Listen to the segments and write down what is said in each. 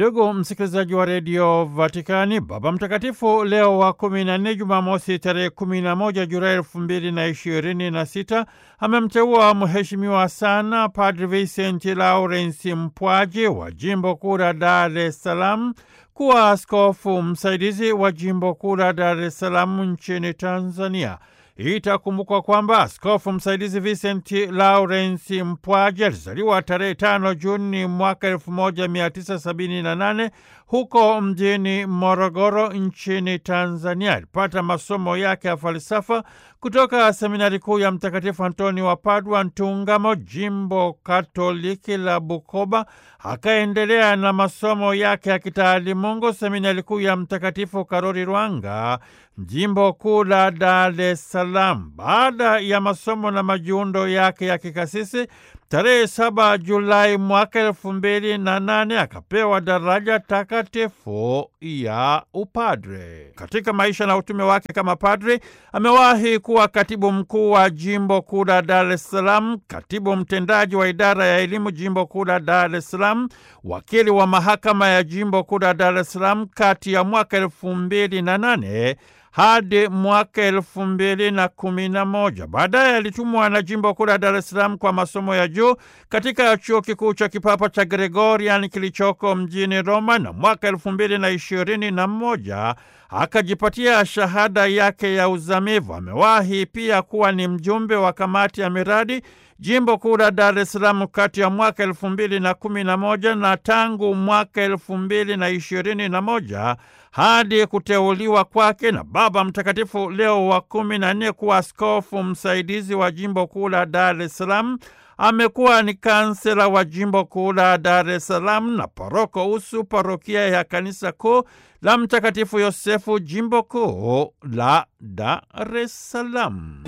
Ndugu msikilizaji wa redio Vatikani, Baba Mtakatifu Leo wa kumi na nne, Jumamosi tarehe kumi na moja Julai elfu mbili na ishirini na sita amemteua mheshimiwa sana Padri Vincent Lawrence Mpwaji wa jimbo kuu la Dar es Salaam kuwa askofu msaidizi wa jimbo kuu la Dar es Salaam nchini Tanzania. Itakumbukwa kwamba askofu msaidizi Vincent Lawrence Mpwaji alizaliwa tarehe tano Juni mwaka elfu moja mia tisa sabini na nane huko mjini Morogoro nchini Tanzania. Alipata masomo yake ya falsafa kutoka seminari kuu ya Mtakatifu Antoni wa Padua Ntungamo, jimbo katoliki la Bukoba. Akaendelea na masomo yake ya kitaalimungu seminari kuu ya Mtakatifu Karoli Lwanga, jimbo kuu la Dar es Salaam. Baada ya masomo na majiundo yake ya kikasisi tarehe saba Julai mwaka elfu mbili na nane akapewa daraja takatifu ya upadre. Katika maisha na utume wake kama padre, amewahi kuwa katibu mkuu wa jimbo kuu la Dar es Salaam, katibu mtendaji wa idara ya elimu jimbo kuu la Dar es Salaam, wakili wa mahakama ya jimbo kuu la Dar es Salaam kati ya mwaka elfu mbili na nane hadi mwaka elfu mbili na kumi na moja. Baadaye alitumwa na jimbo kuu la Dar es Salaam kwa masomo ya juu katika chuo kikuu cha kipapa cha Gregorian kilichoko mjini Roma, na mwaka elfu mbili na ishirini na moja akajipatia shahada yake ya uzamivu. Amewahi pia kuwa ni mjumbe wa kamati ya miradi jimbo kuu la Dar es Salaam kati ya mwaka elfu mbili na kumi na moja na tangu mwaka elfu mbili na ishirini na moja hadi kuteuliwa kwake na Baba Mtakatifu Leo wa kumi na nne kuwa askofu msaidizi wa jimbo kuu la Dar es Salaam. Amekuwa ni kansela wa jimbo kuu la Dar es Salaam na paroko usu parokia ya kanisa kuu la Mtakatifu Yosefu jimbo kuu la Dar es Salaam.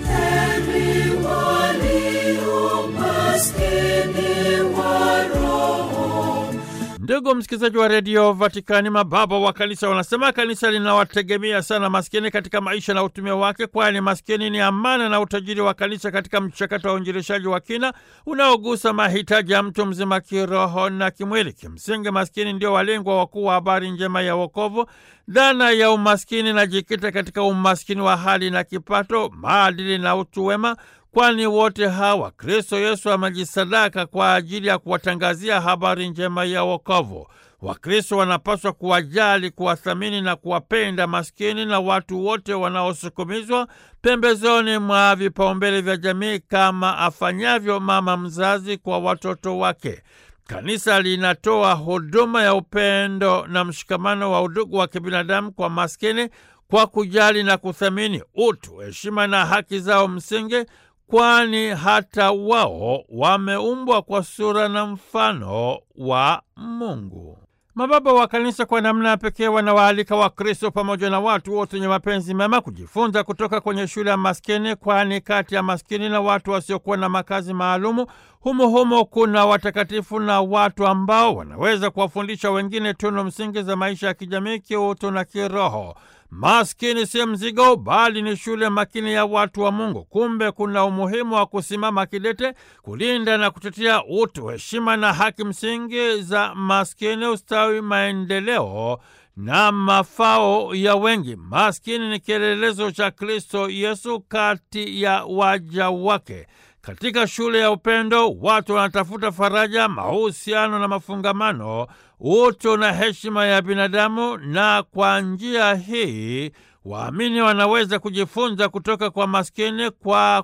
Ndugu msikilizaji wa redio Vatikani, mababa wa kanisa wanasema kanisa linawategemea sana maskini katika maisha na utume wake, kwani maskini ni amana na utajiri wa kanisa katika mchakato wa uinjilishaji wa kina unaogusa mahitaji ya mtu mzima kiroho na kimwili. Kimsingi, maskini ndio walengwa wakuu wa habari njema ya wokovu. Dhana ya umaskini najikita katika umaskini wa hali na kipato, maadili na utu wema kwani wote hawa Kristo Yesu amejisadaka kwa ajili ya kuwatangazia habari njema ya wokovu. Wakristo wanapaswa kuwajali, kuwathamini na kuwapenda maskini na watu wote wanaosukumizwa pembezoni mwa vipaumbele vya jamii kama afanyavyo mama mzazi kwa watoto wake. Kanisa linatoa huduma ya upendo na mshikamano wa udugu wa kibinadamu kwa maskini kwa kujali na kuthamini utu, heshima na haki zao msingi kwani hata wao wameumbwa kwa sura na mfano wa Mungu. Mababa wa kanisa kwa namna ya pekee wanawaalika Wakristo pamoja na watu wote wenye mapenzi mema kujifunza kutoka kwenye shule ya maskini, kwani kati ya maskini na watu wasiokuwa na makazi maalumu humo humo kuna watakatifu na watu ambao wanaweza kuwafundisha wengine tunu msingi za maisha ya kijamii, kiutu na kiroho. Maskini si mzigo, bali ni shule makini ya watu wa Mungu. Kumbe kuna umuhimu wa kusimama kidete kulinda na kutetea utu, heshima na haki msingi za maskini, ustawi, maendeleo na mafao ya wengi. Maskini ni kielelezo cha Kristo Yesu kati ya waja wake. Katika shule ya upendo watu wanatafuta faraja, mahusiano na mafungamano, utu na heshima ya binadamu, na kwa njia hii waamini wanaweza kujifunza kutoka kwa maskini kwa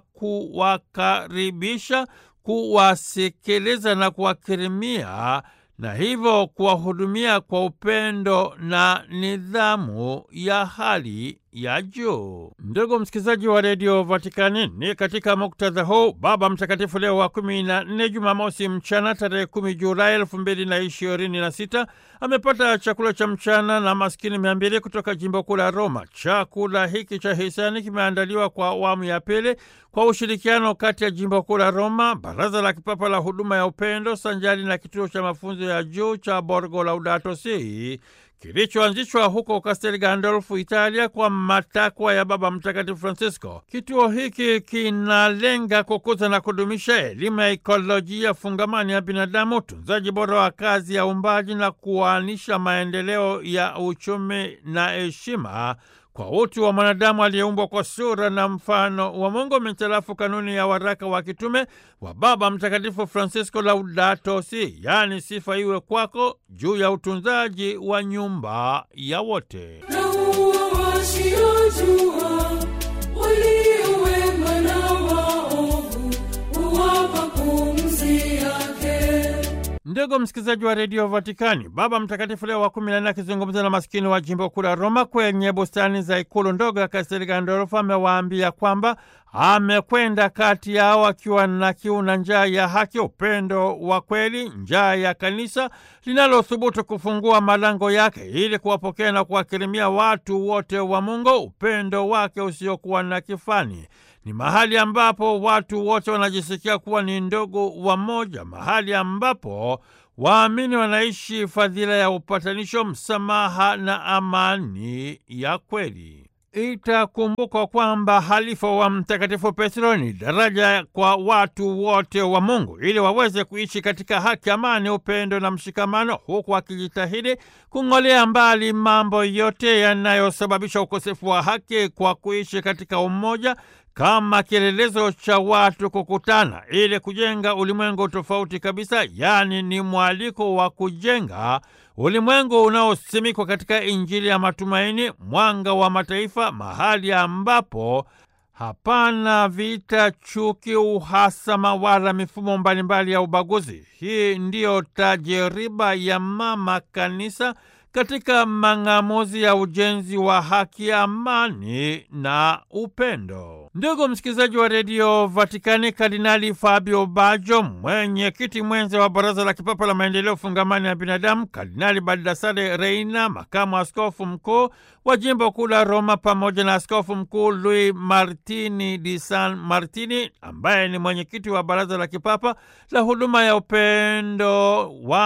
kuwakaribisha, kuwasikiliza na kuwakirimia na hivyo kuwahudumia kwa upendo na nidhamu ya hali ya juu. Ndugu msikilizaji wa redio Vatikani, ni katika muktadha huu Baba Mtakatifu Leo wa kumi na nne, Jumamosi mchana tarehe kumi Julai elfu mbili na ishirini na sita amepata chakula cha mchana na maskini mia mbili kutoka jimbo kuu la Roma. Chakula hiki cha hisani kimeandaliwa kwa awamu ya pili kwa ushirikiano kati ya jimbo kuu la Roma, Baraza la Kipapa la Huduma ya Upendo sanjari na kituo cha mafunzo ya juu cha Borgo Laudato Si kilichoanzishwa huko Castel Gandolfo, Italia, kwa matakwa ya Baba Mtakatifu Francisco. Kituo hiki kinalenga kukuza na kudumisha elimu ya ikolojia fungamani ya binadamu, utunzaji bora wa kazi ya uumbaji na kuanisha maendeleo ya uchumi na heshima kwa utu wa mwanadamu aliyeumbwa kwa sura na mfano wa Mungu mitarafu kanuni ya waraka wa kitume wa Baba Mtakatifu Francisco Laudato Si, yaani sifa iwe kwako, juu ya utunzaji wa nyumba ya wote. na huwa wasiojua walio wema na waovu huwapa pumzi yake. Ndugu msikilizaji wa redio Vatikani, Baba Mtakatifu Leo wa kumi na nne akizungumza na maskini wa jimbo kuu la Roma kwenye bustani za ikulu ndogo ya Kastel Gandolfo amewaambia kwamba amekwenda kati yao akiwa na kiu na njaa ya haki, upendo wa kweli, njaa ya kanisa linalothubutu kufungua malango yake ili kuwapokea na kuwakirimia watu wote wa Mungu, upendo wake usiokuwa na kifani ni mahali ambapo watu wote wanajisikia kuwa ni ndugu wa moja, mahali ambapo waamini wanaishi fadhila ya upatanisho, msamaha na amani ya kweli. Itakumbukwa kwamba halifa wa Mtakatifu Petro ni daraja kwa watu wote wa Mungu ili waweze kuishi katika haki, amani, upendo na mshikamano, huku akijitahidi kung'olea mbali mambo yote yanayosababisha ukosefu wa haki kwa kuishi katika umoja kama kielelezo cha watu kukutana ili kujenga ulimwengu tofauti kabisa, yaani ni mwaliko wa kujenga ulimwengu unaosimikwa katika Injili ya matumaini, mwanga wa mataifa, mahali ambapo hapana vita, chuki, uhasama wala mifumo mbalimbali ya ubaguzi. Hii ndiyo tajiriba ya Mama Kanisa katika mang'amuzi ya ujenzi wa haki, amani na upendo. Ndugu msikilizaji wa redio Vatikani, Kardinali Fabio Bajo, mwenyekiti mwenza wa Baraza la Kipapa la Maendeleo Fungamani ya Binadamu, Kardinali Baldassare Reina, makamu askofu mkuu wa jimbo kuu la Roma, pamoja na askofu mkuu Luis Martini di San Martini, ambaye ni mwenyekiti wa Baraza la Kipapa la Huduma ya Upendo,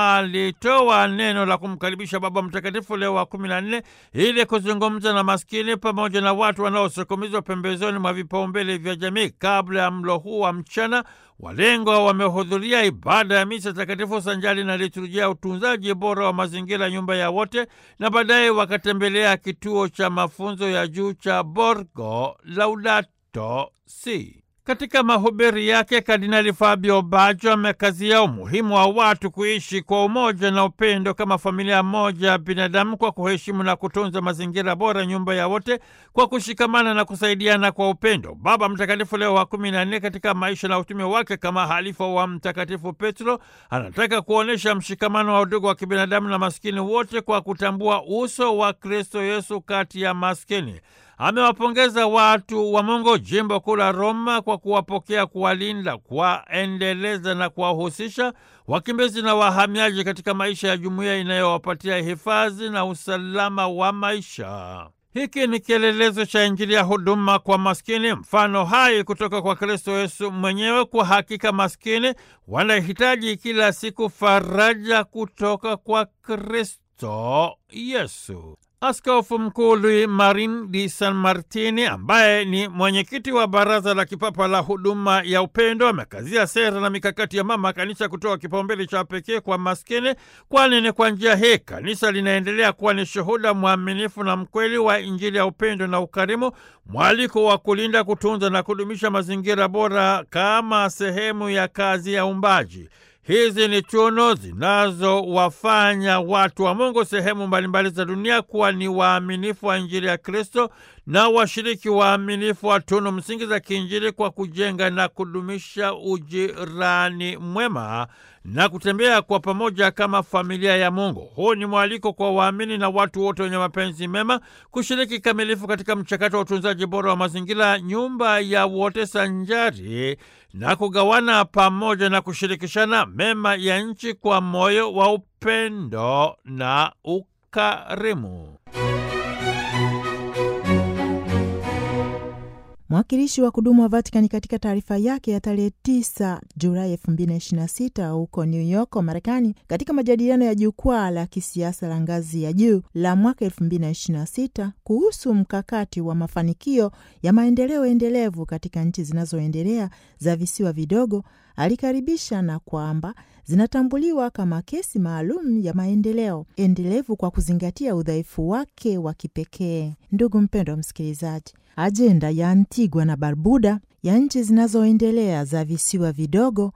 walitoa neno la kumkaribisha Baba Mtakatifu Leo wa kumi na nne ili kuzungumza na maskini pamoja na watu wanaosukumizwa pembezoni mwa vipaumbele vya jamii. Kabla ya mlo huu wa mchana, walengwa wamehudhuria ibada ya misa takatifu sanjali na liturujia ya utunzaji bora wa mazingira, nyumba ya wote, na baadaye wakatembelea kituo cha mafunzo ya juu cha Borgo Laudato Si. Katika mahubiri yake Kardinali Fabio Bajo amekazia umuhimu wa watu kuishi kwa umoja na upendo kama familia moja ya binadamu kwa kuheshimu na kutunza mazingira bora, nyumba ya wote, kwa kushikamana na kusaidiana kwa upendo. Baba Mtakatifu Leo wa kumi na nne katika maisha na utume wake kama halifa wa Mtakatifu Petro anataka kuonyesha mshikamano wa udugu wa kibinadamu na maskini wote kwa kutambua uso wa Kristo Yesu kati ya maskini. Amewapongeza watu wa Mungu jimbo kuu la Roma kwa kuwapokea, kuwalinda, kuwaendeleza na kuwahusisha wakimbizi na wahamiaji katika maisha ya jumuiya inayowapatia hifadhi na usalama wa maisha. Hiki ni kielelezo cha Injili ya huduma kwa maskini, mfano hai kutoka kwa Kristo Yesu mwenyewe. Kwa hakika maskini wanahitaji kila siku faraja kutoka kwa Kristo Yesu. Askofu Mkuu Luis Marin di San Martini, ambaye ni mwenyekiti wa Baraza la Kipapa la Huduma ya Upendo, amekazia sera na mikakati ya Mama Kanisa kutoa kipaumbele cha pekee kwa maskini, kwani ni kwa njia hii kanisa linaendelea kuwa ni shuhuda mwaminifu na mkweli wa Injili ya upendo na ukarimu, mwaliko wa kulinda, kutunza na kudumisha mazingira bora kama sehemu ya kazi ya uumbaji. Hizi ni chuno zinazowafanya watu wa Mungu sehemu mbalimbali za dunia kuwa ni waaminifu wa Injili ya Kristo na washiriki waaminifu wa tunu msingi za kiinjili kwa kujenga na kudumisha ujirani mwema na kutembea kwa pamoja kama familia ya Mungu. Huu ni mwaliko kwa waamini na watu wote wenye mapenzi mema kushiriki kamilifu katika mchakato wa utunzaji bora wa mazingira, nyumba ya wote, sanjari na kugawana pamoja na kushirikishana mema ya nchi kwa moyo wa upendo na ukarimu. Mwakilishi wa kudumu wa Vatikani katika taarifa yake ya tarehe 9 Julai 2026 huko New York, Marekani, katika majadiliano ya jukwaa la kisiasa la ngazi ya juu la mwaka 2026 kuhusu mkakati wa mafanikio ya maendeleo endelevu katika nchi zinazoendelea za visiwa vidogo, alikaribisha na kwamba zinatambuliwa kama kesi maalum ya maendeleo endelevu kwa kuzingatia udhaifu wake wa kipekee. Ndugu mpendwa wa msikilizaji, ajenda ya Antigua na Barbuda ya nchi zinazoendelea za visiwa vidogo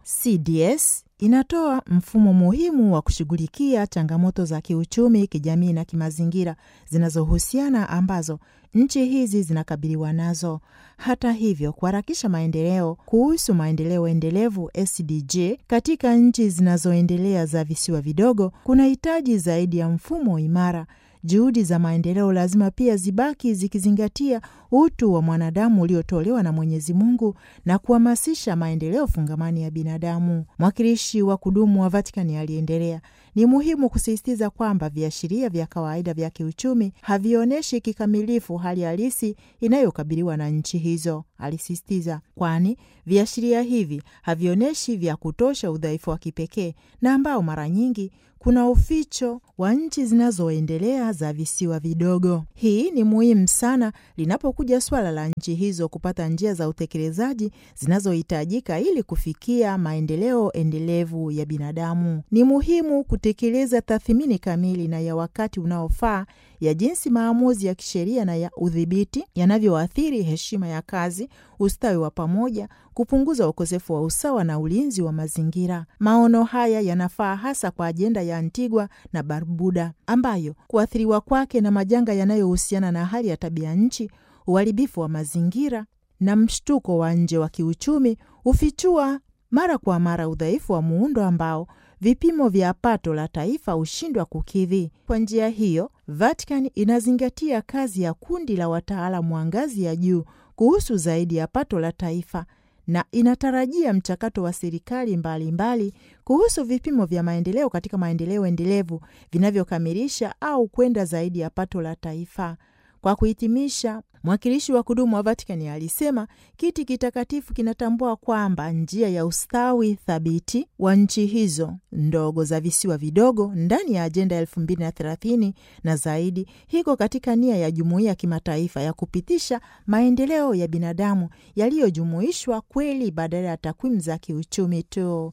CDS inatoa mfumo muhimu wa kushughulikia changamoto za kiuchumi, kijamii na kimazingira zinazohusiana ambazo nchi hizi zinakabiliwa nazo. Hata hivyo, kuharakisha maendeleo kuhusu maendeleo endelevu SDG katika nchi zinazoendelea za visiwa vidogo kunahitaji zaidi ya mfumo imara. Juhudi za maendeleo lazima pia zibaki zikizingatia utu wa mwanadamu uliotolewa na Mwenyezi Mungu na kuhamasisha maendeleo fungamani ya binadamu. Mwakilishi wa kudumu wa Vatikani aliendelea, ni muhimu kusisitiza kwamba viashiria vya kawaida vya kiuchumi havionyeshi kikamilifu hali halisi inayokabiliwa na nchi hizo, alisisitiza, kwani viashiria hivi havionyeshi vya kutosha udhaifu wa kipekee na ambao mara nyingi kuna uficho wa nchi zinazoendelea za visiwa vidogo. Hii ni muhimu sana linapokuja swala la nchi hizo kupata njia za utekelezaji zinazohitajika ili kufikia maendeleo endelevu ya binadamu. Ni muhimu kutekeleza tathmini kamili na ya wakati unaofaa ya jinsi maamuzi ya kisheria na ya udhibiti yanavyoathiri heshima ya kazi, ustawi wa pamoja, kupunguza ukosefu wa usawa na ulinzi wa mazingira. Maono haya yanafaa hasa kwa ajenda ya Antigua na Barbuda, ambayo kuathiriwa kwake na majanga yanayohusiana na hali ya tabia nchi, uharibifu wa mazingira na mshtuko wa nje wa kiuchumi hufichua mara kwa mara udhaifu wa muundo ambao vipimo vya pato la taifa hushindwa kukidhi. Kwa njia hiyo, Vatican inazingatia kazi ya kundi la wataalamu wa ngazi ya juu kuhusu zaidi ya pato la taifa na inatarajia mchakato wa serikali mbalimbali kuhusu vipimo vya maendeleo katika maendeleo endelevu vinavyokamilisha au kwenda zaidi ya pato la taifa. Kwa kuhitimisha, mwakilishi wa kudumu wa Vatikani alisema kiti kitakatifu kinatambua kwamba njia ya ustawi thabiti wa nchi hizo ndogo za visiwa vidogo ndani ya ajenda ya elfu mbili na thelathini na zaidi hiko katika nia ya jumuiya ya kimataifa ya kupitisha maendeleo ya binadamu yaliyojumuishwa kweli badala ya takwimu za kiuchumi tu.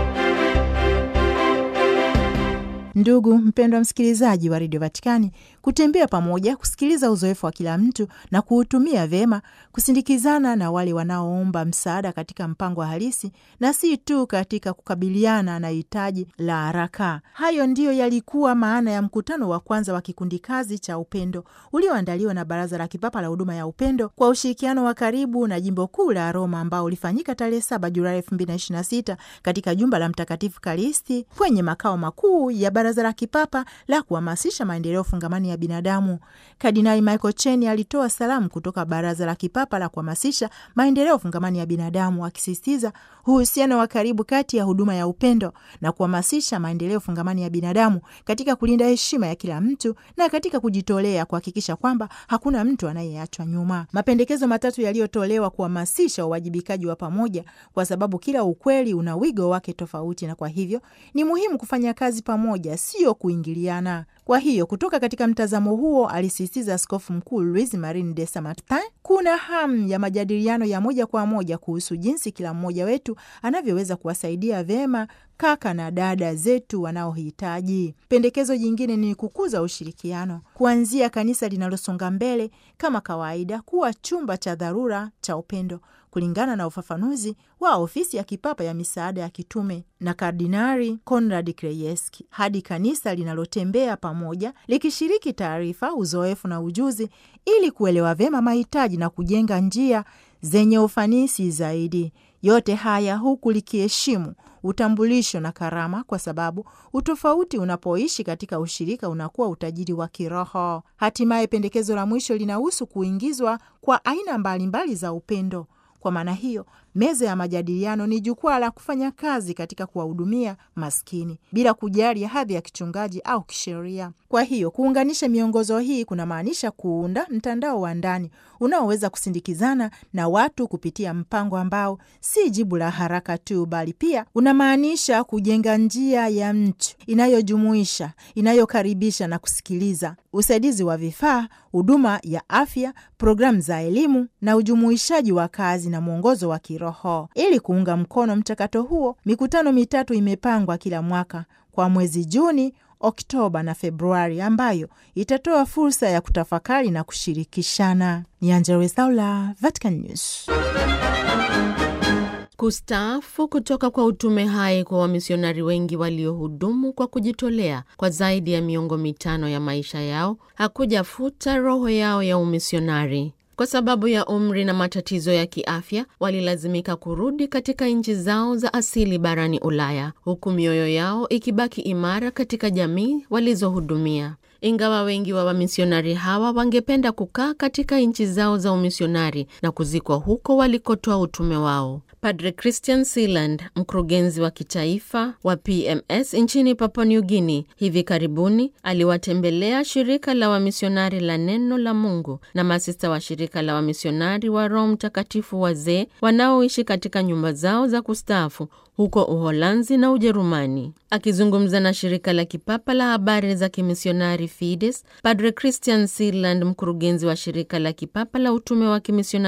Ndugu mpendwa msikilizaji wa redio Vatikani, kutembea pamoja, kusikiliza uzoefu wa kila mtu na kuutumia vyema, kusindikizana na wale wanaoomba msaada katika mpango wa halisi na si tu katika kukabiliana na hitaji la haraka. Hayo ndiyo yalikuwa maana ya mkutano wa kwanza wa kikundi kazi cha upendo ulioandaliwa na Baraza la Kipapa la Huduma ya Upendo kwa ushirikiano wa karibu na jimbo kuu la Roma, ambao ulifanyika tarehe 7 Julai 2026 katika jumba la Mtakatifu Kalisti kwenye makao makuu ya Baraza la Kipapa la kuhamasisha maendeleo fungamani ya binadamu. Kardinali Michael Cheni alitoa salamu kutoka Baraza la Kipapa la kuhamasisha maendeleo fungamani ya binadamu, akisisitiza uhusiano wa karibu kati ya huduma ya upendo na kuhamasisha maendeleo fungamani ya binadamu katika kulinda heshima ya kila mtu na katika kujitolea kuhakikisha kwamba hakuna mtu anayeachwa nyuma. Mapendekezo matatu yaliyotolewa kuhamasisha uwajibikaji wa pamoja, kwa sababu kila ukweli una wigo wake tofauti, na kwa hivyo ni muhimu kufanya kazi pamoja, sio kuingiliana. Kwa hiyo kutoka katika mtazamo huo, alisisitiza Askofu Mkuu Luis Marin de Samartin, kuna hamu ya majadiliano ya moja kwa moja kuhusu jinsi kila mmoja wetu anavyoweza kuwasaidia vyema kaka na dada zetu wanaohitaji. Pendekezo jingine ni kukuza ushirikiano, kuanzia kanisa linalosonga mbele kama kawaida kuwa chumba cha dharura cha upendo kulingana na ufafanuzi wa ofisi ya kipapa ya misaada ya kitume na Kardinari Konrad Krajewski, hadi kanisa linalotembea pamoja likishiriki taarifa, uzoefu na ujuzi ili kuelewa vyema mahitaji na kujenga njia zenye ufanisi zaidi. Yote haya huku likiheshimu utambulisho na karama, kwa sababu utofauti unapoishi katika ushirika unakuwa utajiri wa kiroho. Hatimaye, pendekezo la mwisho linahusu kuingizwa kwa aina mbalimbali mbali za upendo. Kwa maana hiyo, meza ya majadiliano ni jukwaa la kufanya kazi katika kuwahudumia maskini bila kujali hadhi ya kichungaji au kisheria. Kwa hiyo kuunganisha miongozo hii kunamaanisha kuunda mtandao wa ndani unaoweza kusindikizana na watu kupitia mpango ambao si jibu la haraka tu, bali pia unamaanisha kujenga njia ya mtu inayojumuisha, inayokaribisha na kusikiliza, usaidizi wa vifaa, huduma ya afya, programu za elimu na ujumuishaji wa kazi na mwongozo wa kiroho. Ili kuunga mkono mchakato huo, mikutano mitatu imepangwa kila mwaka kwa mwezi Juni, Oktoba na Februari, ambayo itatoa fursa ya kutafakari na kushirikishana. Ni Angella Rwezaula, Vatican News. Kustaafu kutoka kwa utume hai kwa wamisionari wengi waliohudumu kwa kujitolea kwa zaidi ya miongo mitano ya maisha yao hakujafuta roho yao ya umisionari. Kwa sababu ya umri na matatizo ya kiafya, walilazimika kurudi katika nchi zao za asili barani Ulaya, huku mioyo yao ikibaki imara katika jamii walizohudumia. Ingawa wengi wa wamisionari hawa wangependa kukaa katika nchi zao za umisionari na kuzikwa huko walikotoa utume wao. Padre Christian Sealand, mkurugenzi wa kitaifa wa PMS nchini Papua New Guinea, hivi karibuni aliwatembelea shirika la wamisionari la Neno la Mungu na masista wa shirika la wamisionari wa Roho Mtakatifu wazee wanaoishi katika nyumba zao za kustaafu huko Uholanzi na Ujerumani. Akizungumza na shirika la kipapa la habari za kimisionari Fides, Padre Christian Sealand, mkurugenzi wa shirika la kipapa la utume wa kimisionari